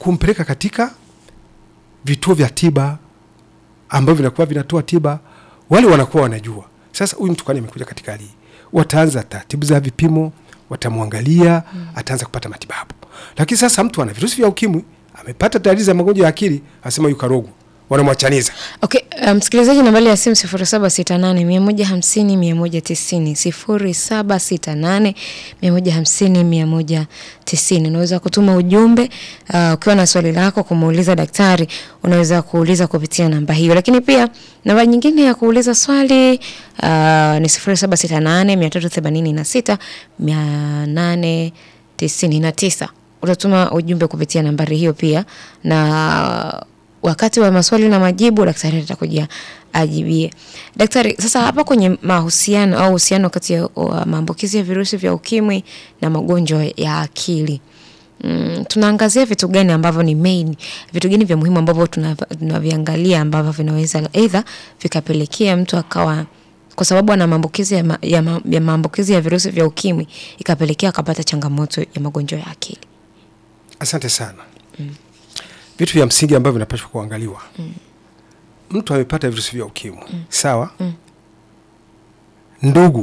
kumpeleka katika vituo vya tiba ambavyo vinakuwa vinatoa tiba, wale wanakuwa wanajua sasa huyu mtu kwani amekuja katika hali hii, wataanza taratibu za vipimo, watamwangalia mm. ataanza kupata matibabu. Lakini sasa mtu ana virusi vya ukimwi amepata dalili za magonjwa ya akili, asema yuko karogwa, wanamwachaniza Okay, uh, msikilizaji, nambari ya simu 0768 150 190 0768 150 190. Unaweza kutuma ujumbe uh, ukiwa na swali lako kumuuliza daktari, unaweza kuuliza kupitia namba hiyo, lakini pia namba nyingine ya kuuliza swali uh, ni 0768 386 899. Utatuma ujumbe kupitia nambari hiyo pia na wakati wa maswali na majibu daktari atakuja ajibie. Daktari, sasa hapa kwenye mahusiano au uhusiano kati ya uh, maambukizi ya virusi vya ukimwi na magonjwa ya akili mm, tunaangazia vitu gani ambavyo ni main, vitu gani vya muhimu ambavyo tuna- tunaviangalia ambavyo vinaweza aidha vikapelekea mtu akawa kwa sababu ana maambukizi ya, ma, ya, ma, ya maambukizi ya virusi vya ukimwi ikapelekea akapata changamoto ya magonjwa ya akili. Asante sana. Vitu vya msingi ambavyo vinapaswa kuangaliwa. Mtu amepata virusi vya ukimwi, sawa? Ndugu,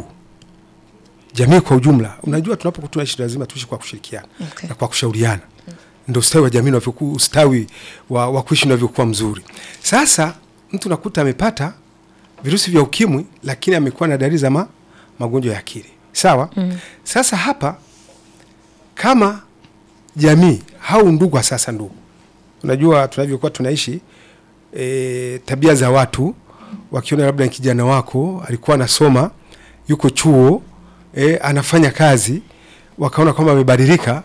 jamii kwa ujumla, unajua tunapokuwa tunaishi lazima tuishi kwa kushirikiana Okay. na kwa kushauriana, ndio ustawi wa jamii unavyokuwa, ustawi wa, wa kuishi unavyokuwa mzuri. Sasa mtu nakuta amepata virusi vya ukimwi, lakini amekuwa na dalili za ma, magonjwa ya akili, sawa? Sasa hapa kama jamii au ndugu, sasa ndugu, unajua tunavyokuwa tunaishi e, tabia za watu wakiona labda ni kijana wako alikuwa anasoma yuko chuo e, anafanya kazi, wakaona kwamba amebadilika.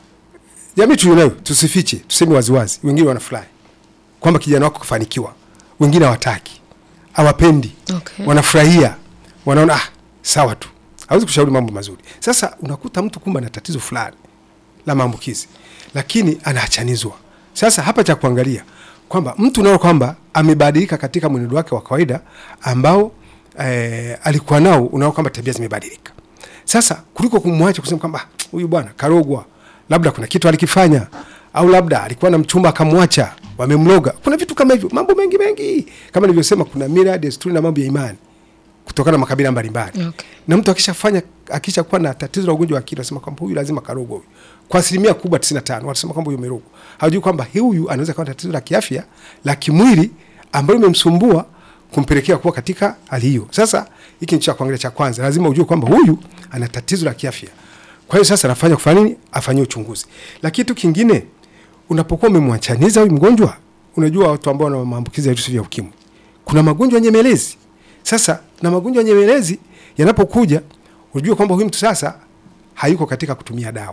Jamii tulionayo tusifiche, tuseme waziwazi, wengine wanafurahi kwamba kijana wako kafanikiwa, wengine hawataki, hawapendi Okay. wanafurahia, wanaona ah, sawa tu, hawezi kushauri mambo mazuri. Sasa unakuta mtu kumbe ana tatizo fulani la maambukizi, lakini anaachanizwa. Sasa hapa cha kuangalia kwamba mtu unaona kwamba amebadilika katika mwenendo wake wa kawaida ambao eh, alikuwa nao, unaona kwamba tabia zimebadilika. Sasa kuliko kumwacha kusema kwamba "Ah, huyu bwana karogwa, labda kuna kitu alikifanya, au labda alikuwa na mchumba akamwacha, wamemloga. Kuna vitu kama hivyo, mambo mengi mengi, kama nilivyosema, kuna mila, desturi na mambo ya imani kutokana na makabila mbalimbali Okay. na mtu akishafanya akishakuwa na tatizo la ugonjwa wa akili anasema kwamba huyu lazima karogwa huyu. Kwa asilimia kubwa 95 wanasema kwamba huyu amerogwa. Hawajui kwamba huyu anaweza kuwa na tatizo la kiafya la kimwili ambalo limemsumbua kumpelekea kuwa katika hali hiyo. Sasa hiki ni cha kuangalia cha kwanza, lazima ujue kwamba huyu ana tatizo la kiafya. Kwa hiyo sasa anafanya kufanya nini? Afanyie uchunguzi. Lakini kitu kingine, unapokuwa umemwachaniza huyu mgonjwa, unajua watu ambao wana maambukizi ya virusi vya ukimwi, kuna magonjwa nyemelezi. Sasa na magonjwa nyemelezi yanapokuja, unajua kwamba huyu mtu sasa hayuko katika kutumia dawa,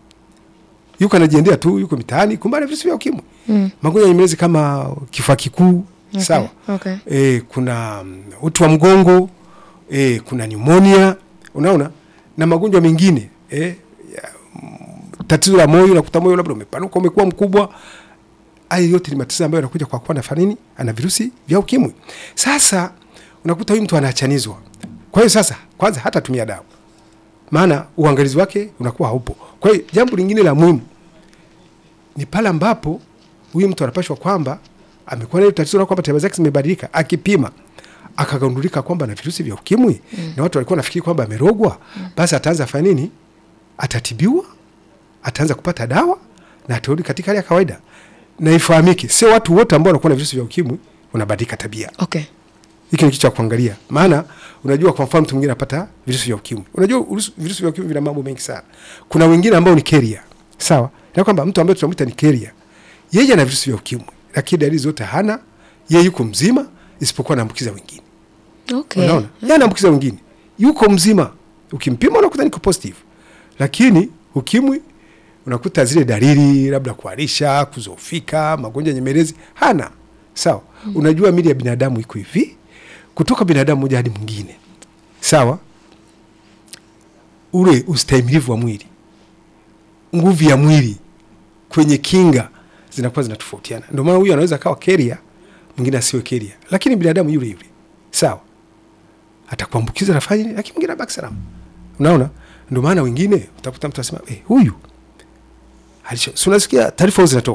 yuko anajiendea tu, yuko mitaani, kumbe ana virusi vya ukimwi. Mm. Magonjwa nyemelezi kama kifua kikuu, sawa. okay. E, kuna mm, uti wa mgongo e, kuna pneumonia, unaona na magonjwa mengine e, ya, mm, tatizo la moyo, nakuta moyo labda umepanuka umekuwa mkubwa. Haya yote ni matatizo ambayo yanakuja kwa kuwa na fanini ana virusi vya ukimwi. Sasa unakuta huyu mtu anaachanizwa. Kwa hiyo sasa, kwanza hata tumia dawa, maana uangalizi wake unakuwa haupo. Kwa hiyo jambo lingine la muhimu ni pale ambapo huyu mtu anapashwa kwamba amekuwa na hilo tatizo la kwamba tabia zake zimebadilika, akipima akagundulika kwamba na virusi vya ukimwi mm. na watu walikuwa nafikiri kwamba amerogwa mm. basi ataanza fanya nini? Atatibiwa, ataanza kupata dawa na atarudi katika hali ya kawaida. Na ifahamike, sio watu wote ambao wanakuwa na virusi vya ukimwi wanabadilika tabia. Okay. Hiki ni kitu cha kuangalia, maana unajua, kwa mfano mtu mwingine anapata virusi vya ukimwi. Unajua virusi- virusi vya ukimwi vina mambo mengi sana. Kuna wengine ambao ni carrier, sawa, na kwamba mtu ambaye tunamwita ni carrier, yeye ana virusi vya ukimwi, lakini dalili zote hana, yeye yuko mzima, isipokuwa anaambukiza wengine. Okay. Unaona, yeye anaambukiza wengine, yuko mzima, ukimpima unakuta niko positive, lakini ukimwi unakuta zile dalili labda kuharisha, kuzofika, magonjwa nyemelezi hana. Sawa. Unajua mili ya binadamu iko hivi, kutoka binadamu mmoja hadi mwingine, sawa. Ule ustahimilivu wa mwili, nguvu ya mwili kwenye kinga zinakuwa zinatofautiana. Ndio maana huyu anaweza akawa keria, mwingine asiwe keria, lakini binadamu yule yule, sawa, atakuambukiza nafanya nini, lakini mwingine abaki salama. Unaona, ndio maana wengine utakuta mtu anasema eh, huyu alisha, si unasikia taarifa huwa zinatoka